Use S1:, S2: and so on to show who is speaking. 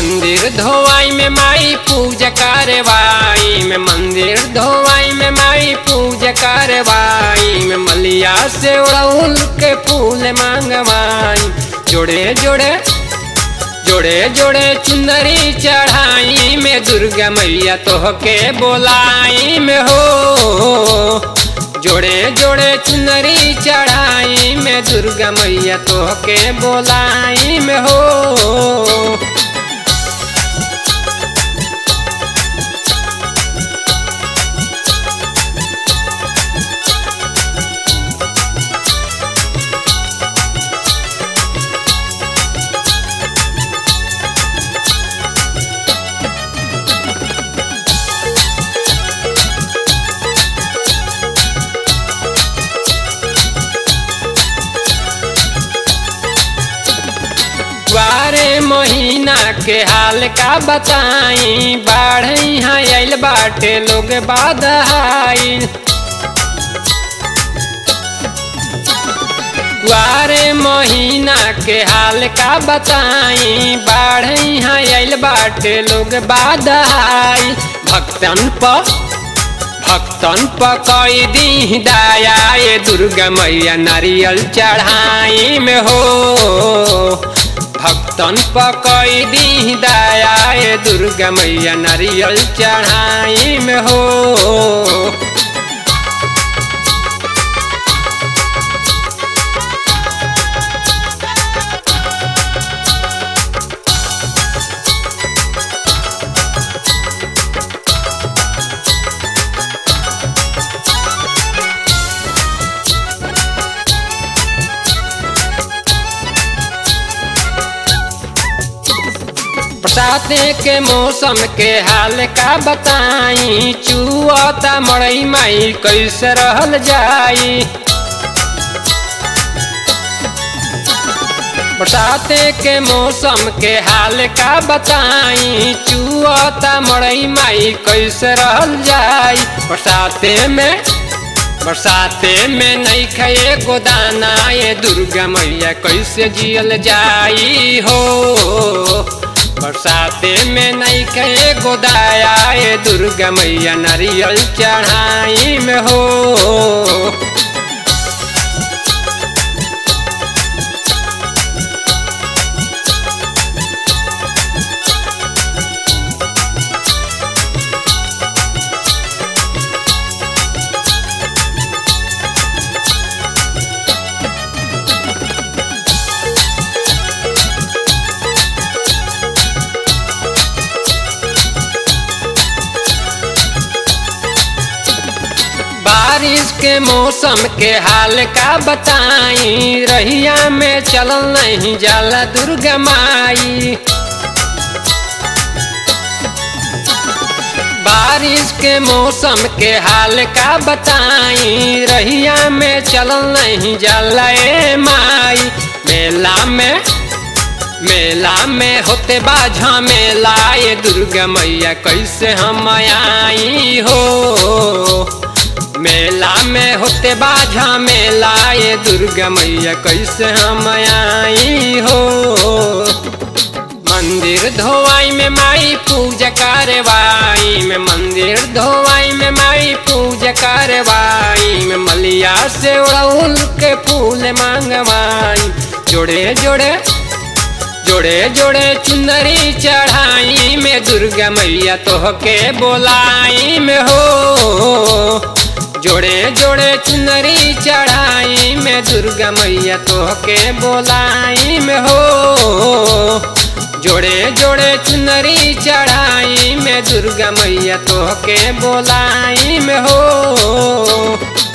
S1: मंदिर धोवाई में माई पूजा करवाई में मंदिर धोवाई में माई पूजा करवाई में मलिया से उड़उल के फूल मांगवाई जोड़े जोड़े जोड़े जोड़े चुंदरी चढ़ाई में दुर्गा मैया तोहके बोलाई में हो जोड़े जोड़े चुनरी चढ़ाई में दुर्गा मैया तोहके बोलाई में हो बारे महीना के हाल का बताई बाढ़ यहाँ आइल बाटे लोग बाधाइल बारे महीना के हाल का बताई बाढ़ यहाँ आइल बाटे लोग बाधाइल भक्तन पर भक्तन पकई दी दया ये दुर्गा मैया नारियल चढ़ाई में हो भक्तन पकई दी दया ये दुर्गा मैया नारियल चढ़ाई में हो बरसाते के मौसम के हाल का बताई चुआता मड़ई माई कैसे रहल जाई बरसाते के मौसम के हाल का बताई चुआता मड़ई माई कैसे रहल जाई बरसाते में बरसाते में नहीं खाए गोदाना ये दुर्गा मैया कैसे जियल जाई हो बरसाते में नहीं कहे गोदाया ये दुर्गा मैया नारियल चढ़ाई में हो बारिश के मौसम के हाल का बताई रहिया में चलल नहीं जाला दुर्गा माई बारिश के मौसम के हाल का बताई रहिया में चलल नहीं जाला ए माई मेला में मेला में होते बाझा मेला ये दुर्गा मैया कैसे हम आई हो मेला में होते बाझा मेला ये दुर्गा मैया कैसे हम आई हो मंदिर धोवाई में माई पूजा करवाई में मंदिर धोवाई में माई पूजा करवाई में मलिया से उड़उल के फूल मांगवाई जोड़े जोड़े जोड़े जोड़े चुनरी चढ़ाई में दुर्गा मैया तोहके बोलाई में हो जोड़े जोड़े चुनरी चढ़ाई में दुर्गा मैया तोहके बोलाई में हो जोड़े जोड़े चुनरी चढ़ाई में दुर्गा मैया तोहके बोलाई में हो